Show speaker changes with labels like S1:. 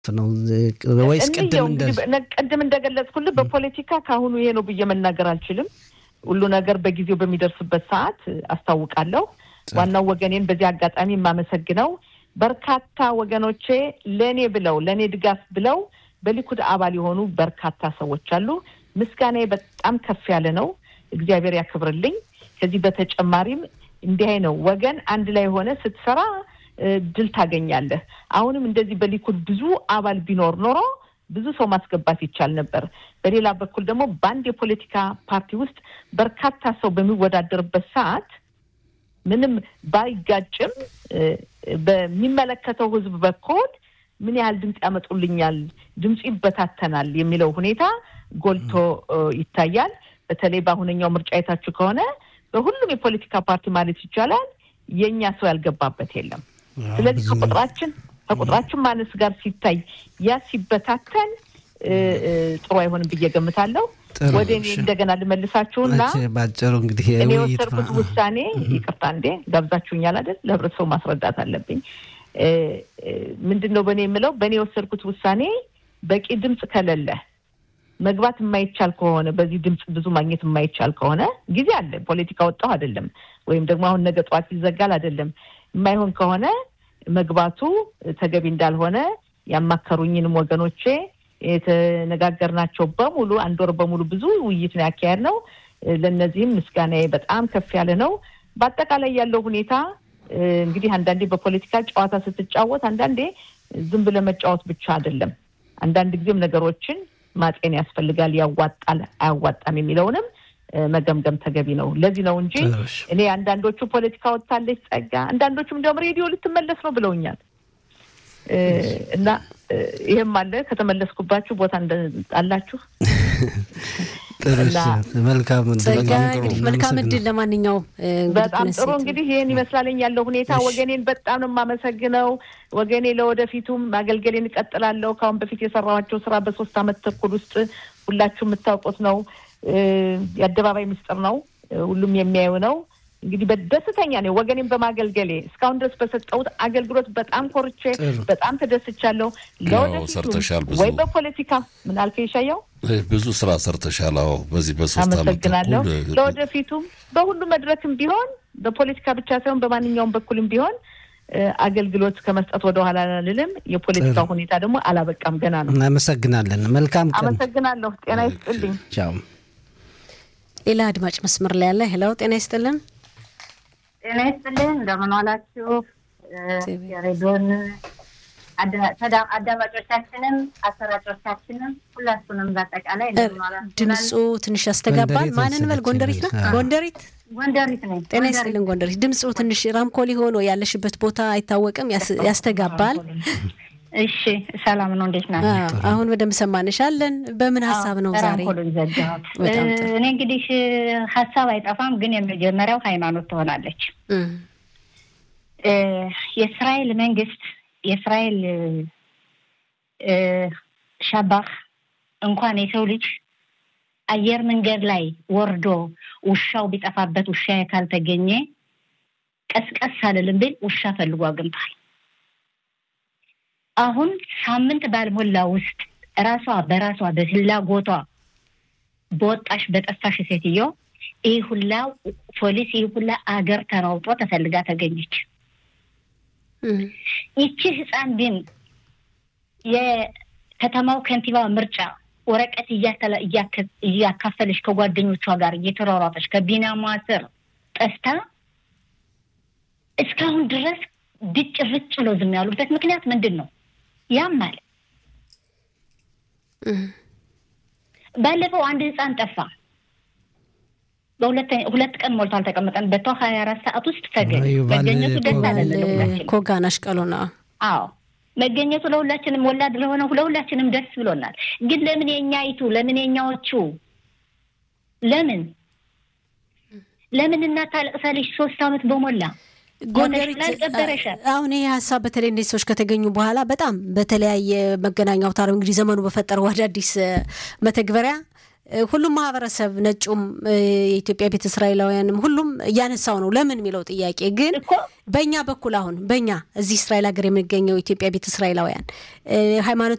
S1: ነው ወይስ ቅድም
S2: ቅድም እንደገለጽኩልህ በፖለቲካ ከአሁኑ ይሄ ነው ብዬ መናገር አልችልም። ሁሉ ነገር በጊዜው በሚደርስበት ሰዓት አስታውቃለሁ። ዋናው ወገኔን በዚህ አጋጣሚ የማመሰግነው በርካታ ወገኖቼ ለእኔ ብለው ለእኔ ድጋፍ ብለው በሊኩድ አባል የሆኑ በርካታ ሰዎች አሉ። ምስጋናዬ በጣም ከፍ ያለ ነው። እግዚአብሔር ያክብርልኝ። ከዚህ በተጨማሪም እንዲህ ነው ወገን አንድ ላይ ሆነ ስትሰራ ድል ታገኛለህ። አሁንም እንደዚህ በሊኩድ ብዙ አባል ቢኖር ኖሮ ብዙ ሰው ማስገባት ይቻል ነበር። በሌላ በኩል ደግሞ በአንድ የፖለቲካ ፓርቲ ውስጥ በርካታ ሰው በሚወዳደርበት ሰዓት ምንም ባይጋጭም በሚመለከተው ሕዝብ በኩል ምን ያህል ድምፅ ያመጡልኛል፣ ድምፁ ይበታተናል የሚለው ሁኔታ ጎልቶ ይታያል። በተለይ በአሁነኛው ምርጫ የታችሁ ከሆነ በሁሉም የፖለቲካ ፓርቲ ማለት ይቻላል የእኛ ሰው ያልገባበት የለም። ስለዚህ ከቁጥራችን ከቁጥራችን ማነስ ጋር ሲታይ ያ ሲበታተን ጥሩ አይሆንም ብዬ ገምታለሁ። ወደ እኔ እንደገና ልመልሳችሁና
S1: ባጭሩ እንግዲህ
S2: እኔ የወሰድኩት ውሳኔ ይቅርታ እንዴ ጋብዛችሁኛል አይደል? ለህብረተሰቡ ማስረዳት አለብኝ። ምንድን ነው በእኔ የምለው በእኔ የወሰድኩት ውሳኔ በቂ ድምፅ ከሌለ መግባት የማይቻል ከሆነ በዚህ ድምፅ ብዙ ማግኘት የማይቻል ከሆነ ጊዜ አለ። ፖለቲካ ወጣሁ አይደለም፣ ወይም ደግሞ አሁን ነገ ጠዋት ይዘጋል አይደለም። የማይሆን ከሆነ መግባቱ ተገቢ እንዳልሆነ ያማከሩኝንም ወገኖቼ የተነጋገርናቸው በሙሉ አንድ ወር በሙሉ ብዙ ውይይት ነው ያካሄድ ነው። ለእነዚህም ምስጋናዬ በጣም ከፍ ያለ ነው። በአጠቃላይ ያለው ሁኔታ እንግዲህ አንዳንዴ በፖለቲካ ጨዋታ ስትጫወት አንዳንዴ ዝም ብለህ መጫወት ብቻ አይደለም። አንዳንድ ጊዜም ነገሮችን ማጤን ያስፈልጋል። ያዋጣል አያዋጣም የሚለውንም መገምገም ተገቢ ነው። ለዚህ ነው እንጂ እኔ አንዳንዶቹ ፖለቲካ ወጥታለች ጸጋ፣ አንዳንዶቹም እንዲያውም ሬዲዮ ልትመለስ ነው ብለውኛል። እና ይህም አለ ከተመለስኩባችሁ ቦታ አላችሁ።
S1: መልካም
S3: መልካም እድል። ለማንኛውም
S2: በጣም ጥሩ እንግዲህ ይህን ይመስላለኝ ያለው ሁኔታ። ወገኔን በጣም ነው የማመሰግነው። ወገኔ ለወደፊቱም ማገልገሌን እቀጥላለሁ። ከአሁን በፊት የሰራኋቸው ስራ በሶስት አመት ተኩል ውስጥ ሁላችሁ የምታውቁት ነው። የአደባባይ ምስጢር ነው። ሁሉም የሚያዩ ነው። እንግዲህ በደስተኛ ነኝ ወገኔን በማገልገሌ እስካሁን ድረስ በሰጠሁት አገልግሎት በጣም ኮርቼ በጣም ተደስቻለሁ። ለወደፊቱ ወይ በፖለቲካ ምን አልከኝ ይሻየው
S4: ብዙ ስራ ሰርተሻል። አዎ በዚህ በሶስት
S2: አመሰግናለሁ። ለወደፊቱም በሁሉ መድረክም ቢሆን በፖለቲካ ብቻ ሳይሆን በማንኛውም በኩልም ቢሆን አገልግሎት ከመስጠት ወደ ኋላ አልልም። የፖለቲካ ሁኔታ ደግሞ አላበቃም፣ ገና ነው።
S1: እናመሰግናለን። መልካም ቀን።
S2: አመሰግናለሁ። ጤና ይስጥልኝ።
S1: ቻው።
S3: ሌላ አድማጭ መስመር ላይ ያለ ሄላው፣ ጤና ይስጥልን።
S5: ጤና ይስጥልን። እንደምን ዋላችሁ? የሬዲዮን አዳማጮቻችንም አሰራጮቻችንም ሁላችሁንም በአጠቃላይ
S3: ድምፁ ትንሽ ያስተጋባል። ማንን በል ጎንደሪት ነው? ጎንደሪት
S5: ጎንደሪት ነኝ።
S3: ጤና ይስጥልን ጎንደሪት። ድምፁ ትንሽ ራምኮሊ ሆኖ ያለሽበት ቦታ አይታወቅም፣ ያስተጋባል።
S5: እሺ ሰላም ነው። እንዴት ናቸው?
S3: አሁን በደንብ ሰማንሻለን። በምን ሀሳብ ነው ዛሬ?
S5: እኔ እንግዲህ ሀሳብ አይጠፋም፣ ግን የመጀመሪያው ሃይማኖት ትሆናለች። የእስራኤል መንግስት የእስራኤል ሻባህ እንኳን የሰው ልጅ አየር መንገድ ላይ ወርዶ ውሻው ቢጠፋበት ውሻ ካልተገኘ ቀስቀስ አልልም ብል ውሻ ፈልጎ አግኝቷል። አሁን ሳምንት ባልሞላ ውስጥ ራሷ በራሷ በፍላጎቷ በወጣሽ በጠፋሽ ሴትዮ ይህ ሁላ ፖሊስ ይህ ሁላ አገር ተራውጦ ተፈልጋ ተገኘች። ይቺ ህፃን ግን የከተማው ከንቲባ ምርጫ ወረቀት እያካፈለች ከጓደኞቿ ጋር እየተሯሯጠች ከቢናሟ ስር ጠፍታ እስካሁን ድረስ ድጭ ርጭ ብሎ ዝም ያሉበት ምክንያት ምንድን ነው? ያማል። ባለፈው አንድ ህፃን ጠፋ። በሁለት ቀን ሞልቶ አልተቀመጠን በቷ ሀያ አራት ሰዓት ውስጥ ተገኘ። መገኘቱ ደስ አለን ለሁላችን።
S3: ኮጋናሽ ቀሎና
S5: አዎ መገኘቱ ለሁላችንም ወላድ ለሆነ ለሁላችንም ደስ ብሎናል። ግን ለምን የኛይቱ ለምን የኛዎቹ ለምን ለምን እናት ታለቅሳለች? ሶስት አመት በሞላ
S3: ጎንደሪት አሁን ይህ ሀሳብ በተለይ እነዚህ ሰዎች ከተገኙ በኋላ በጣም በተለያየ መገናኛ አውታር እንግዲህ ዘመኑ በፈጠረው አዳዲስ መተግበሪያ ሁሉም ማህበረሰብ ነጩም፣ የኢትዮጵያ ቤተ እስራኤላውያንም ሁሉም እያነሳው ነው ለምን የሚለው ጥያቄ ግን በእኛ በኩል አሁን በእኛ እዚህ እስራኤል ሀገር የምንገኘው ኢትዮጵያ ቤተ እስራኤላውያን ሃይማኖት